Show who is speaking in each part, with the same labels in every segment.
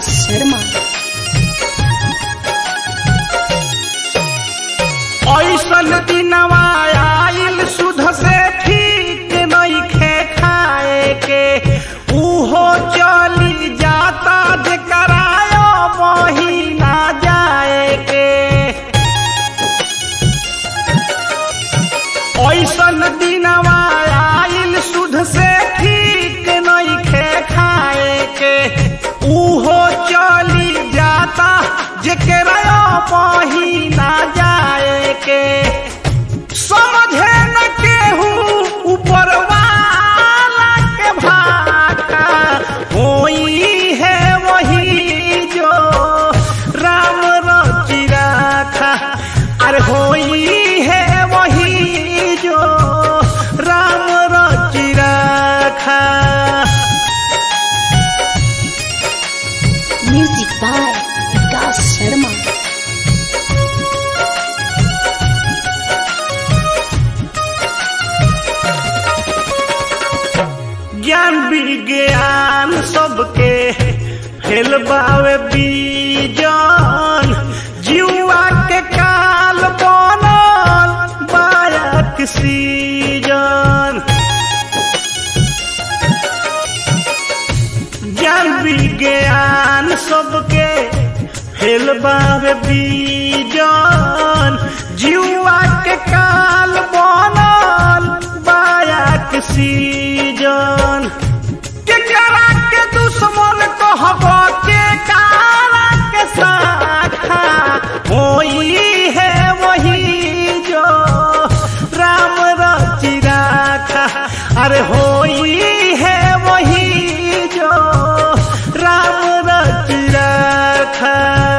Speaker 1: विकास शर्मा
Speaker 2: ऐसन दिनवा आइल सुध से ठीक नइखे खाए के उहो चली जाता जेकरायो महीना जाए के ऐसन दिनवा आइल सुध से ठीक नइखे खाए के उहो चली जाता जेकरायो महीना जाए के समझे न केहू ऊपर वाला के भाका होई है वही जो राम रचि राखा अरे होई है वही जो राम रचि राखा
Speaker 1: म्यूजिक बाय विकास शर्मा
Speaker 2: ज्ञान विज्ञान सबके फेल बावे बीजन जीवा के काल बनल बायक सीजन ज्ञान विज्ञान सबके फेल बावे बीजन जीवा के काल बनल बायक सीजन के करा के दुश्मन कहब के कारा के साखा होई है वही जो राम रचि राखा अरे होई है वही जो राम रचि राखा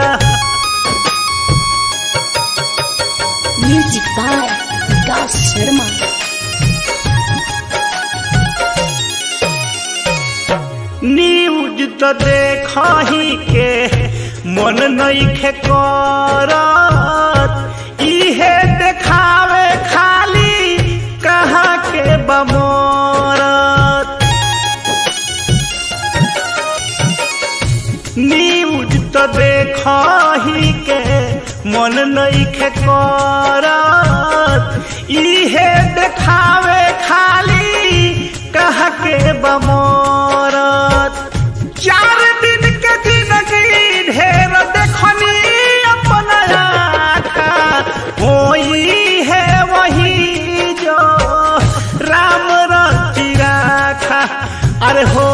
Speaker 1: music by Vikas Sharma
Speaker 2: news तो देखही के मन नइखे करत इहे देखावे खाली कहाँ के बमरत न्यूज तो देखही के मन नइखे करत इहे देखावे खाली कह के बमरत चार दिन के जिंदगी ढेर देखनी अपना आखा होई है वही जो राम रचि राखा अरे हो